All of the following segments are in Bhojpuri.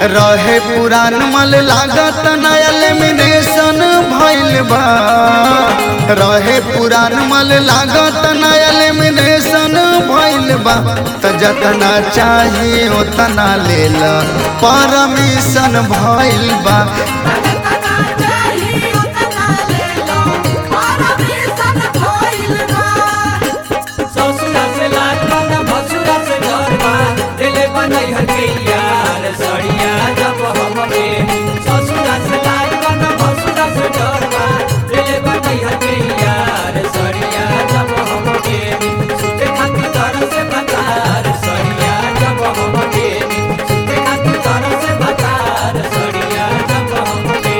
रहे पुरान मल लागत नया लेमिनेशन भइल बा रहे पुरान मल लागत नया लेमिनेशन भइल बा त जतना चाही ओतना लेल परमिशन भइल बा ससुरा से लाज बना भसुरा से घर बा दिले बनई हके यार सड़िया जब हमके ससुरा से लाज बना भसुरा से घर बा दिले बनई हके यार सड़िया जब हमके सुते खातिर तर से बकार सड़िया जब हमके सुते खातिर तर से बकार सड़िया जब हमके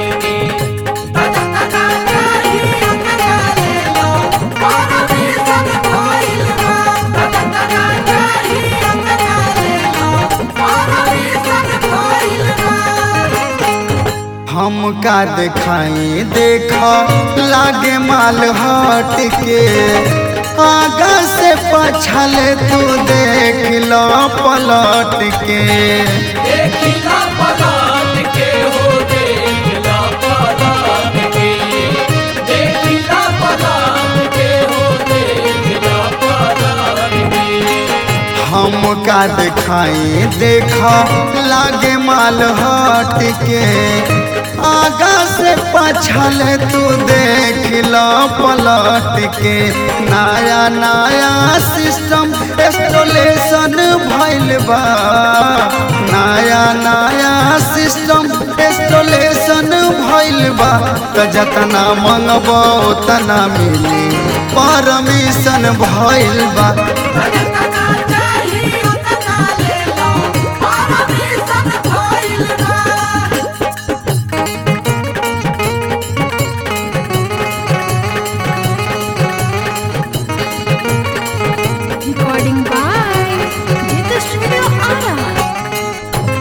हम का दिखाई देख लागे माल हट के आगा से पछल तू देख लो पलट के देखिला पलट के हो देखिला पलट के देखिला पलट के हो देखिला पलट के हम का दिखाई देख लागे माल हट के आगा से पछल तू देख लो पलट के नया नया सिस्टम इंस्टॉलेशन भइल बा नया नया सिस्टम इंस्टॉलेशन भइल बा त जतना मंगबो तना मिली परमिशन भइल बा Recording by Jita Studio Ara.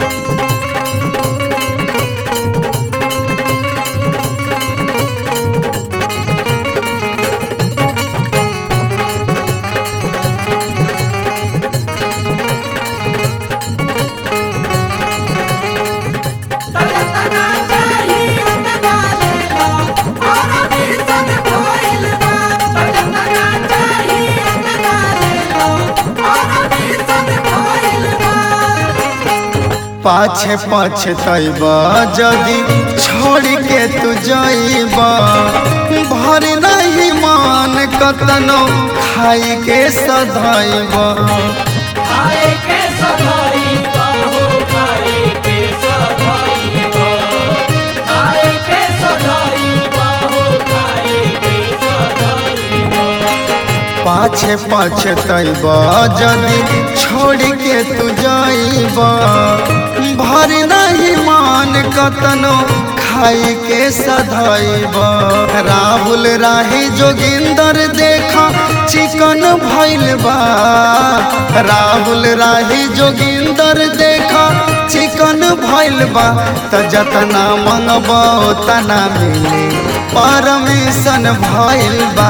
पाछे पाछे तैब जदि छोड़ के तू जइब भर नहीं मान कतनो खाई के सधैब खाए के सधाई बाहो खाए के सधाई खाए के सधाई बाहो खाए के सधाई पाछे पाछे तैब जदि छोड़ के तू जइब भर नहीं मान कतनो खाई के सधैब राहुल राही जोगिंदर देखा चिकन भइल बा राहुल राही जोगिंदर देखा चिकन भइल बा त जतना मंगबो तना मिली परमिशन भइल बा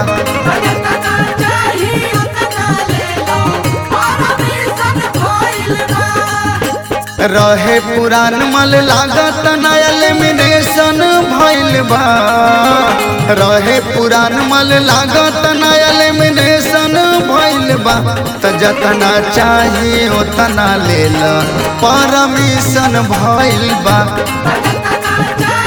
रहे पुरान मल लागत नया लेमिनेशन भइल बा रहे पुरान मल लागत नया लेमिनेशन भइल बा त जतना चाही ओतना लेल परमिशन भइल बा Thank you.